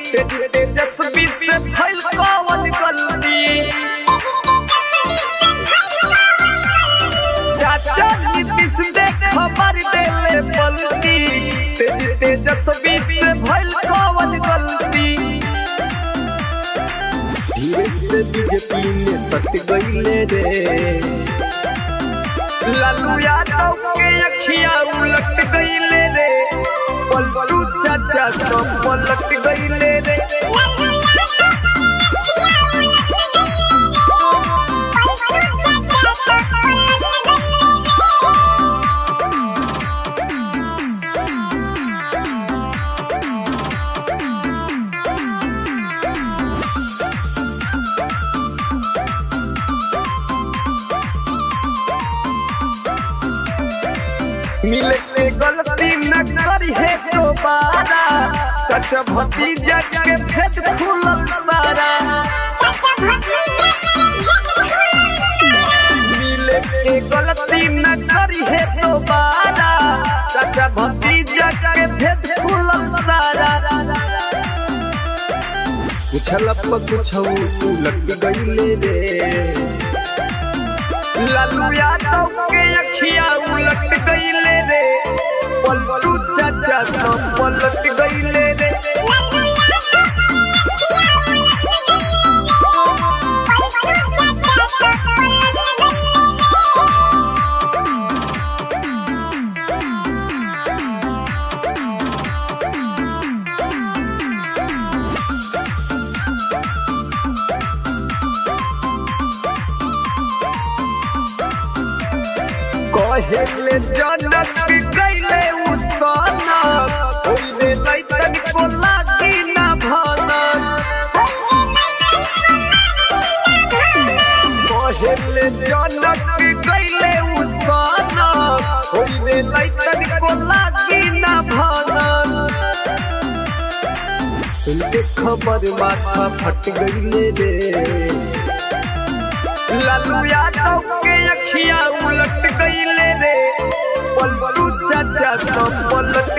तेज तेजस्वी से भइल कवन गलती चाचा नीतीश ने खबर देले पलटी तेज तेजस्वी से भइल कवन गलती धीरे से बीजेपी में सट गईले रे लालू यादव के अखिया उलट गईले रे पलटू चाचा तो पलट गईले रे मिले से गलती न करी है दोबारा सच भतीजा के भेद खुलल सारा मिले से गलती न करी है दोबारा सच भतीजा के भेद खुलल सारा पूछल कुछ उलट गईले रे लालू यादव के अखिया उलट गईले रे पलटू चाचा तो पलट गईले रे कहेले जनक गईले उसाना होइले लैतन को लागी ना भाना कहेले जनक गईले उसाना होइले लैतन को लागी ना भाना उनके खबर माथा फट गईले रे लालू यादव के अखिया उलट गईले रे पलटू चाचा तो पलट